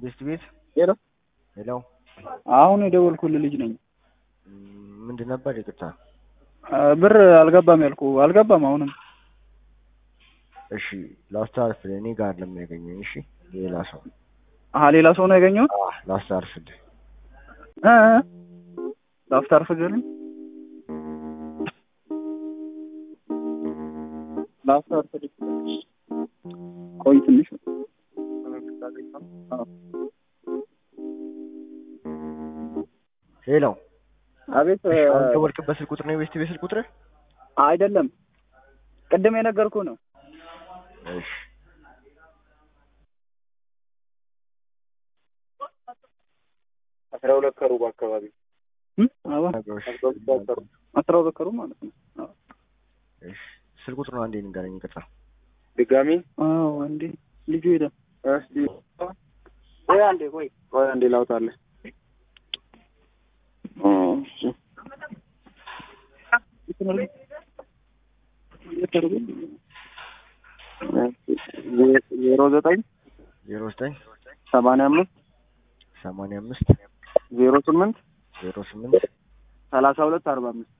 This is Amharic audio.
ቤስት ቤት ሄሎ ሄሎ አሁን የደወልኩልህ ልጅ ነኝ። ምንድን ነበር? ይቅርታ። ብር አልገባም ያልኩ አልገባም። አሁንም እሺ ላስተላልፍልህ። እኔ ጋር ለምን ያገኘኝ? እሺ ሌላ ሰው አሀ ሌላ ሰው ነው ያገኘው። አዎ፣ ላስተላልፍልህ። እ ላፍታር ፍገርኝ ላፍታር ፍገር ቆይ ትንሽ ሄሎ አቤት እሺ፣ አሁን ደወልክበት ስልክ ቁጥር ነው የቤስት ቤት ስልክ ቁጥር? አይደለም ቅድም የነገርኩህ ነው እሺ አስራ ሁለት ከሩብ አካባቢ እ አዎ ነገሮች አስራ ሁለት ከሩብ ማለት ነው አዎ እሺ ስልክ ቁጥሩን አንዴ ንገረኝ። ይቅርታ። ድጋሚ አዎ አንዴ ልጁ ሄደ እስቲ ቆይ አንዴ ቆይ ቆይ አንዴ ላውጣልህ። እሺ ዜሮ ዘጠኝ ዜሮ ዘጠኝ ሰማንያ አምስት ሰማንያ አምስት ዜሮ ስምንት ዜሮ ስምንት ሰላሳ ሁለት አርባ አምስት